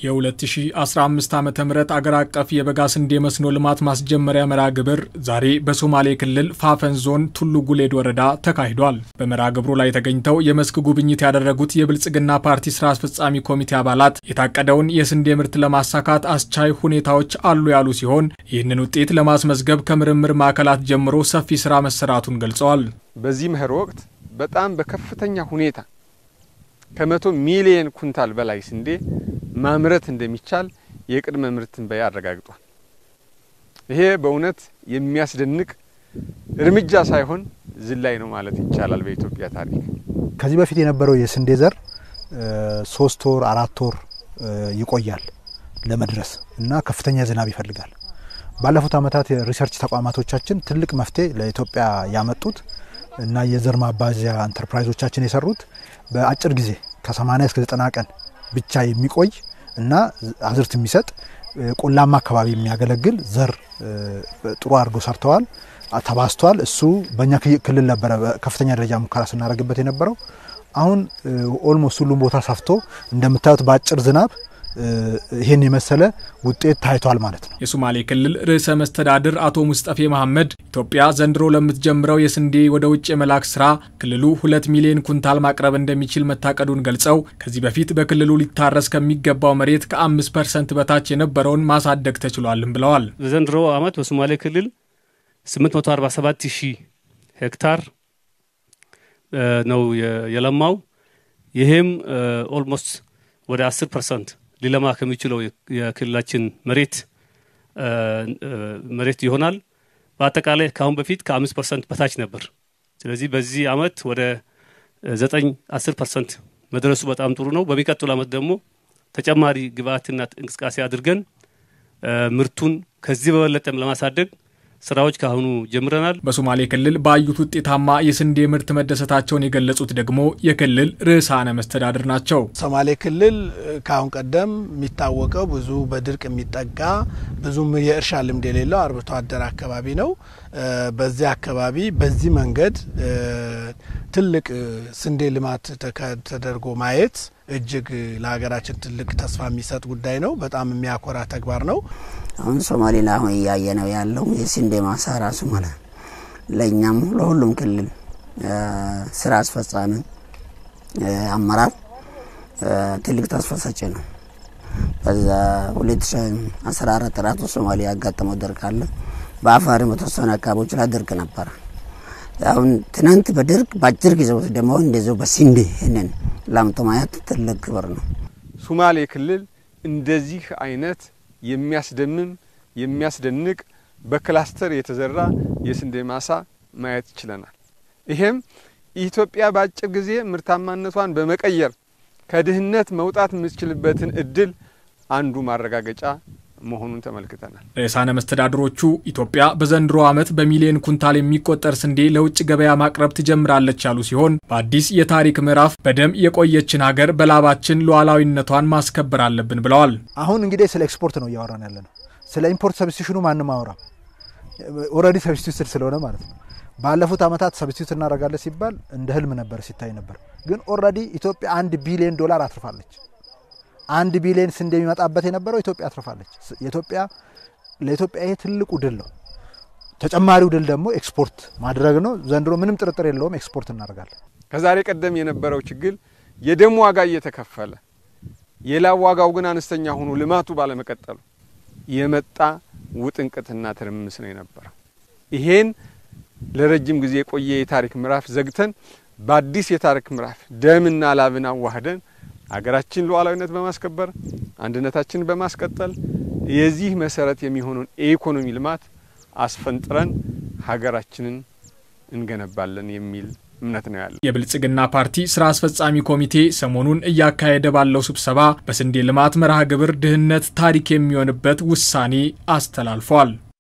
የ2015 ዓ ም አገር አቀፍ የበጋ ስንዴ መስኖ ልማት ማስጀመሪያ መርሃ ግብር ዛሬ በሶማሌ ክልል ፋፈን ዞን ቱሉ ጉሌድ ወረዳ ተካሂዷል። በመርሃ ግብሩ ላይ ተገኝተው የመስክ ጉብኝት ያደረጉት የብልጽግና ፓርቲ ስራ አስፈጻሚ ኮሚቴ አባላት የታቀደውን የስንዴ ምርት ለማሳካት አስቻይ ሁኔታዎች አሉ ያሉ ሲሆን ይህንን ውጤት ለማስመዝገብ ከምርምር ማዕከላት ጀምሮ ሰፊ ስራ መሰራቱን ገልጸዋል። በዚህ መኸር ወቅት በጣም በከፍተኛ ሁኔታ ከመቶ ሚሊየን ኩንታል በላይ ስንዴ ማምረት እንደሚቻል የቅድመ ምርት ትንበያ አረጋግጧል። ይሄ በእውነት የሚያስደንቅ እርምጃ ሳይሆን ዝላይ ነው ማለት ይቻላል በኢትዮጵያ ታሪክ። ከዚህ በፊት የነበረው የስንዴ ዘር ሶስት ወር አራት ወር ይቆያል ለመድረስ እና ከፍተኛ ዝናብ ይፈልጋል። ባለፉት ዓመታት የሪሰርች ተቋማቶቻችን ትልቅ መፍትሄ ለኢትዮጵያ ያመጡት እና የዘር ማባዣ ኢንተርፕራይዞቻችን የሰሩት በአጭር ጊዜ ከ80 እስከ 90 ቀን ብቻ የሚቆይ እና አዝርት የሚሰጥ ቆላማ አካባቢ የሚያገለግል ዘር ጥሩ አድርጎ ሰርተዋል፣ ተባስቷል። እሱ በእኛ ክልል ነበረ ከፍተኛ ደረጃ ሙከራ ስናደርግበት የነበረው። አሁን ኦልሞስት ሁሉም ቦታ ሰፍቶ እንደምታዩት በአጭር ዝናብ ይህን የመሰለ ውጤት ታይቷል ማለት ነው። የሶማሌ ክልል ርዕሰ መስተዳድር አቶ ሙስጠፌ መሐመድ ኢትዮጵያ ዘንድሮ ለምትጀምረው የስንዴ ወደ ውጭ የመላክ ስራ ክልሉ ሁለት ሚሊዮን ኩንታል ማቅረብ እንደሚችል መታቀዱን ገልጸው ከዚህ በፊት በክልሉ ሊታረስ ከሚገባው መሬት ከአምስት ፐርሰንት በታች የነበረውን ማሳደግ ተችሏልም ብለዋል። በዘንድሮ ዓመት በሶማሌ ክልል 847 ሺህ ሄክታር ነው የለማው። ይህም ኦልሞስት ወደ 10 ፐርሰንት ሊለማ ከሚችለው የክልላችን መሬት መሬት ይሆናል። በአጠቃላይ ከአሁን በፊት ከአምስት ፐርሰንት በታች ነበር። ስለዚህ በዚህ አመት ወደ ዘጠኝ አስር ፐርሰንት መድረሱ በጣም ጥሩ ነው። በሚቀጥሉ አመት ደግሞ ተጨማሪ ግብአትና እንቅስቃሴ አድርገን ምርቱን ከዚህ በበለጠም ለማሳደግ ስራዎች ካሁኑ ጀምረናል። በሶማሌ ክልል ባዩት ውጤታማ የስንዴ ምርት መደሰታቸውን የገለጹት ደግሞ የክልል ርዕሳነ መስተዳድር ናቸው። ሶማሌ ክልል ከአሁን ቀደም የሚታወቀው ብዙ በድርቅ የሚጠቃ ብዙም የእርሻ ልምድ የሌለው አርብቶ አደር አካባቢ ነው። በዚህ አካባቢ በዚህ መንገድ ትልቅ ስንዴ ልማት ተደርጎ ማየት እጅግ ለሀገራችን ትልቅ ተስፋ የሚሰጥ ጉዳይ ነው። በጣም የሚያኮራ ተግባር ነው። አሁን ሶማሌ ላይ አሁን እያየ ነው ያለው የስንዴ ማሳ ራሱ ማለት ለእኛም ለሁሉም ክልል ስራ አስፈጻሚ አመራር ትልቅ ተስፋ ሰጪ ነው። በዛ 2014 ራሱ ሶማሌ ያጋጠመው ድርቅ አለ። በአፋርም በተወሰኑ አካባቢዎች ላይ ድርቅ ነበረ። አሁን ትናንት በድርቅ በአጭር ጊዜ ውስጥ ደግሞ እንደዚሁ በስንዴ ይህንን ላምቶ ማየት ትልቅ ክብር ነው። ሶማሌ ክልል እንደዚህ አይነት የሚያስደምም የሚያስደንቅ በክላስተር የተዘራ የስንዴ ማሳ ማየት ችለናል። ይሄም ኢትዮጵያ በአጭር ጊዜ ምርታማነቷን በመቀየር ከድህነት መውጣት የምትችልበትን እድል አንዱ ማረጋገጫ መሆኑን ተመልክተናል። ርዕሳነ መስተዳድሮቹ ኢትዮጵያ በዘንድሮ ዓመት በሚሊዮን ኩንታል የሚቆጠር ስንዴ ለውጭ ገበያ ማቅረብ ትጀምራለች ያሉ ሲሆን በአዲስ የታሪክ ምዕራፍ በደም የቆየችን ሀገር በላባችን ሉዓላዊነቷን ማስከበር አለብን ብለዋል። አሁን እንግዲህ ስለ ኤክስፖርት ነው እያወራን ያለ ነው። ስለ ኢምፖርት ሰብስቲሽኑ ማንም አወራም። ኦልሬዲ ሰብስቲዩትድ ስለሆነ ማለት ነው። ባለፉት ዓመታት ሰብስቲዩት እናደርጋለን ሲባል እንደ ህልም ነበር ሲታይ ነበር። ግን ኦልሬዲ ኢትዮጵያ አንድ ቢሊዮን ዶላር አትርፋለች። አንድ ቢሊዮን ስንዴ የሚመጣበት የነበረው ኢትዮጵያ አትርፋለች። የኢትዮጵያ ለኢትዮጵያ ይሄ ትልቁ ድል ነው። ተጨማሪው ድል ደግሞ ኤክስፖርት ማድረግ ነው። ዘንድሮ ምንም ጥርጥር የለውም ኤክስፖርት እናደርጋለን። ከዛሬ ቀደም የነበረው ችግር የደም ዋጋ እየተከፈለ የላብ ዋጋው ግን አነስተኛ ሆኖ ልማቱ ባለመቀጠሉ የመጣ ውጥንቅትና ትርምስ ነው የነበረው። ይሄን ለረጅም ጊዜ የቆየ የታሪክ ምዕራፍ ዘግተን በአዲስ የታሪክ ምዕራፍ ደምና ላብን አዋህደን ሀገራችን ሉዓላዊነት በማስከበር አንድነታችንን በማስቀጠል የዚህ መሰረት የሚሆነውን የኢኮኖሚ ልማት አስፈንጥረን ሀገራችንን እንገነባለን የሚል እምነት ነው ያለ የብልጽግና ፓርቲ ስራ አስፈጻሚ ኮሚቴ ሰሞኑን እያካሄደ ባለው ስብሰባ በስንዴ ልማት መርሃ ግብር ድህነት ታሪክ የሚሆንበት ውሳኔ አስተላልፏል።